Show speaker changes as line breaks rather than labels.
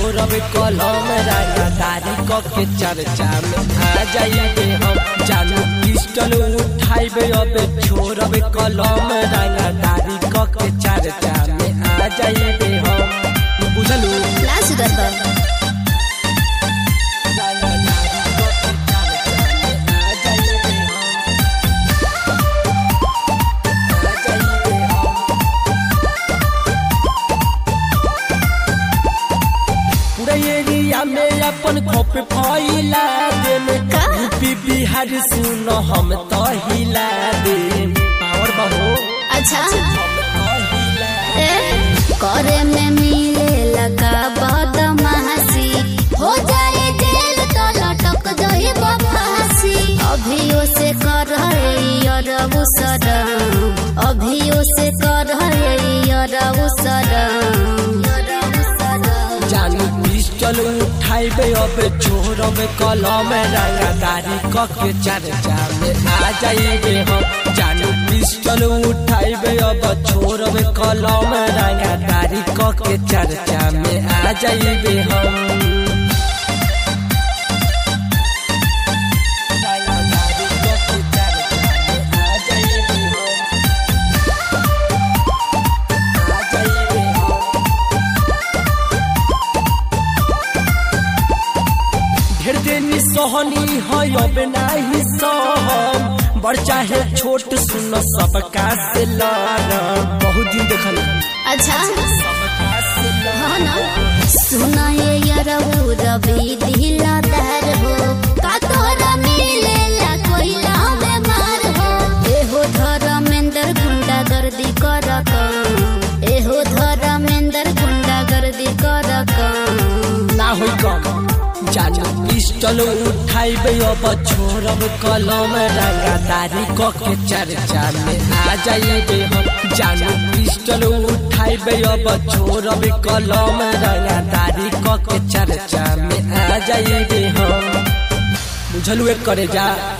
छोड़ब कलम रंगदारी क के चर्चा में आ जाइबे हम जानू पिस्टल उठाइबे अब छोड़ब कलम रंगदारी क के चर्चा में आ जाइबे हम बुझलू
ना सुधर बा
पूरा एरिया में अपन खोप फैला देम
का?
यूपी बिहार सुन हम तो हिला देम पावर बहो
अच्छा
हम तो हिला
ए, करे में मिले लगा बदमाशी हो जाए जेल तो लटक जाए फांसी अभियो से कर अरबू सरम अभियो से कर अरबू सरम
जानू पिस्टल उठाइबे अब छोड़ब कलम रंगदारी क के चर्चा में आ जाइबे हम जानू पिस्टल उठाइबे अब छोड़ब कलम रंगदारी क के चर्चा में आ जाइबे हम रंगदारी क के चर्चा में आ जाइबे हम आ जाइबे हम ढेर देनी सोहनी है अब नाही सहम बड़ चाहे छोट सुन सबका से लड़म बहुत दिन देखल
अच्छा
सबका से लड़म।
हाँ ना सुना ये यरऊ रवि दिला दर हो का तोरा मिलेला कोई में मार हो एहो धर्मेंद्र गुंडा गर्दी कर काम एहो धर्मेंद्र गुंडा गर्दी कर काम
ना होई कम जानू पिस्टल उठाइबे अब छोड़ब कलम रंगदारी क के चर्चा में आ जाइबे हम जानू पिस्टल उठाइबे अब छोड़ब कलम रंगदारी क के चर्चा में आ जाइबे हम बुझलू एक करे जा